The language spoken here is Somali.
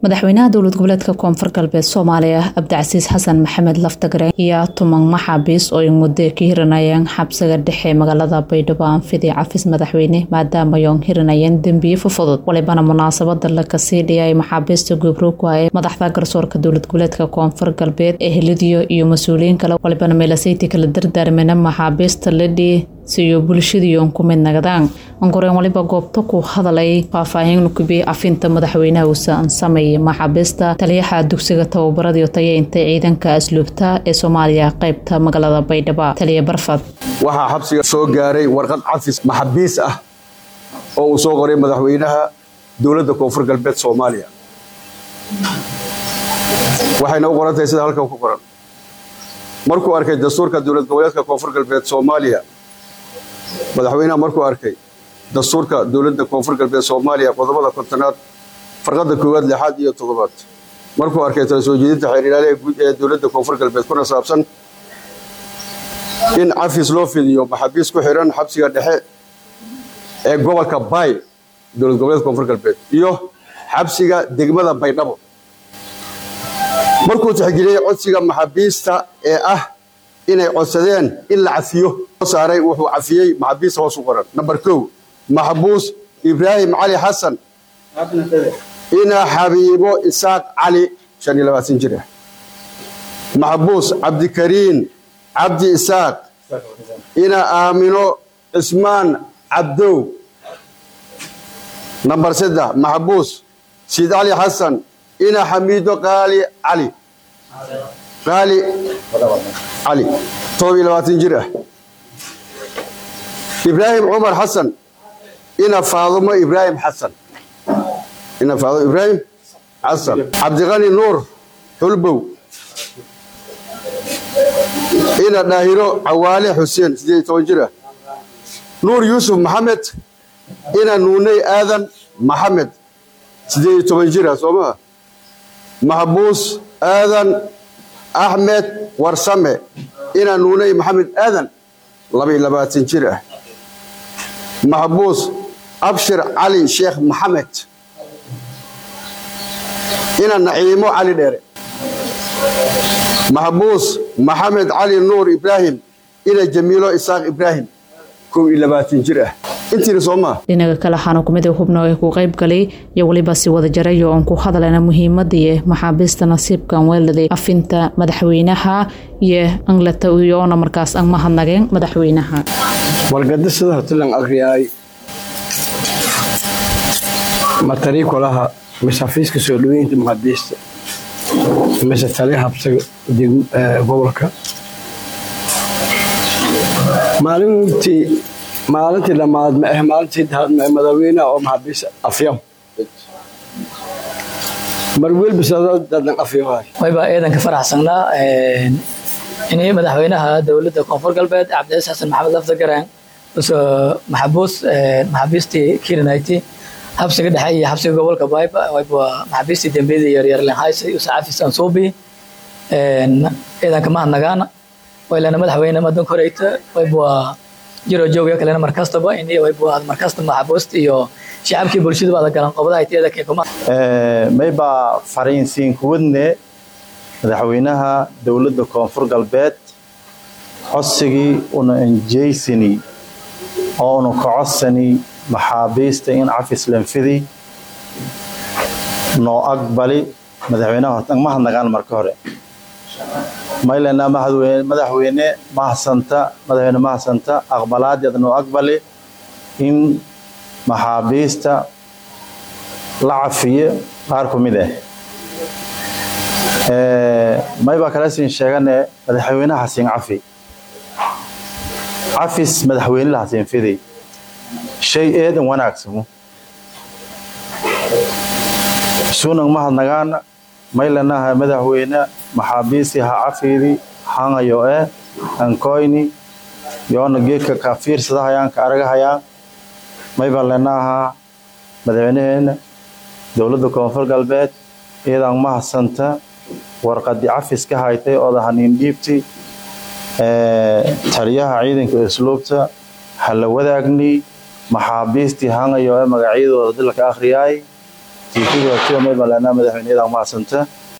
madaxweynaha dowlad goboleedka koonfur galbeed soomaaliya cabdicasiis xasan maxamed laftagare ayaa tuman maxaabiis oo ay muddo ka hiranayeen xabsiga dhexe magaalada baydhabo anfidi cafis madaxweyne maadaama yoon hiranayeen dembiye fufudud walibana munaasabada lakasii dhiyay maxaabiista gubruuga ee madaxda garsoorka dowlad goboleedka koonfur galbeed ee helidiyo iyo mas-uuliyiin kale walibana meelasayti kala dardaarmena maxaabiista ladhii siyo bulshadiion ku mid nagadaan ankoreen waliba goobta ku hadalay faahfaahin kubi afinta madaxweynaha uusan sameeyay maxaabiista taliyaha dugsiga tababaradiyo tayeynta ciidanka asluubta ee soomaaliya qaybta magaalada baydhabo taliya barfad waxaa xabsiga soo gaaray warqad cafis maxabiis ah oo uu soo qoray madaxweynaha dowladda koonfur galbeed soomaaliya waxayna u qoran tahay sida halkan ku qoran markuu arkay dastuurka dowlad goboleedka koonfur galbeed soomaaliya madaxweynaha markuu arkay dastuurka dowladda koonfur galbeed soomaaliya qodobada kontonaad farqadda koowaad lixaad iyo toddobaad markuu arkay tala soo jeedinta xeer ilaaliha guud ee dowladda koonfur galbeed kuna saabsan in cafis loo fidiyo maxaabiis ku xiran xabsiga dhexe ee gobolka baay dowlad goboleedka koonfur galbeed iyo xabsiga degmada baydhabo markuu tixgeliyey codsiga maxaabiista ee ah inay codsadeen in la cafiyo saaray wuxuu cafiyey maxaabiista hoos u qoran namber kow maxbuus ibraahim cali xasan ina xabiibo isaaq cali shan iyo labaatan jir ah maxbuus cabdikariin cabdi isaaq ina aamino cismaan cabdow namber saddex maxbuus siid cali xasan ina xamiido qaali cali qaali cali todob iyo labaatan jir ah ibraahim cumar xasan ina faadumo ibraahim xasan ina faadumo ibraahim xasan cabdiqani nuur xulbow ina dhaahiro cawaale xuseen siddeed iyo toban jir ah nuur yuusuf maxamed ina nuuney aadan maxamed siddeed iyo toban jir ah soo maha maxbuus aadan axmed warsame ina nuuney maxamed aadan laba iyo labaatan jir ah maxbuus abshir cali sheekh maxamed ina naciimo cali dheere maxbuus maxamed cali nuur ibraahim ina jamiilo isaaq ibraahim kow iyo labaatan jir ah intiina soo maa dhinaga kale waxaana kumid hubno ee ku qayb galay iyo weliba si wada jarayo oon ku hadalana muhiimadii maxaabiista nasiibkan weeladay afinta madaxweynaha iyo anglata iyoona markaas aan mahadnageen madaxweynaha wargada sida hortilan akriyaay matarii kolaha mise xafiiska soo dhaweynta maxaabiista mise taliya habsaga gobolka maalintii maalintii dhammaad ma ah maalintii madaxweynaha oo maxaabiis afyam mar welbisadaadan afyamahay wayba eedan ka faraxsannaa inay madaxweynaha dowladda koonfur galbeed cabdiciis xasan maxamed lafdagaraan usoo maxabuus maxaabiistii kirinayti xabsiga dhexe iyo xabsiga gobolka bayba wayba maxaabiistii dembiyada yaryar lenhaysay usa cafis ansuubi eedanka mahadnagaana waylana madaxweyne madan koreyta wayba jiro joogya kalena markastaba ini wayba markasta maxabuust iyo shacabkii bulshadu ada galan qobadaha tiyada keekuma mayba fariinsiin kuwadne madaxweynaha dowladda koonfur galbeed codsigii una enjeysani oo una ka codsani maxaabiista in cafis lanfidi noo aqbali madaxweynaha mahadnagaan marka hore maylana madaxweyne mahasanta madaxweyne mahasanta aqbalaadeed noo aqbali in maxaabiista la cafiyo qaar ku mid ah maybaa kala siin sheegane madaxweynaha hasiin cafi cafis madaxweynela hasiin fiday shay eedan wanaagsamo sunan mahadnagaana maylanaha madaxweyne maxaabiisi ha cafiidi hangayo eh ankoyni yoona geedka ka fiirsadahayaan ka aragahayaan mayba lenaha madaxweynaheena dowladda koonfur galbeed iyadan mahadsanta warqadii cafis ka haytay ooda haniin dhiibti taliyaha ciidanka isluubta ha la wadaagni maxaabiistii hangayo ee magacyadooda dilka akhriyaay tiifiga hortiyo may ballanaa madaxweyneyada mahadsanta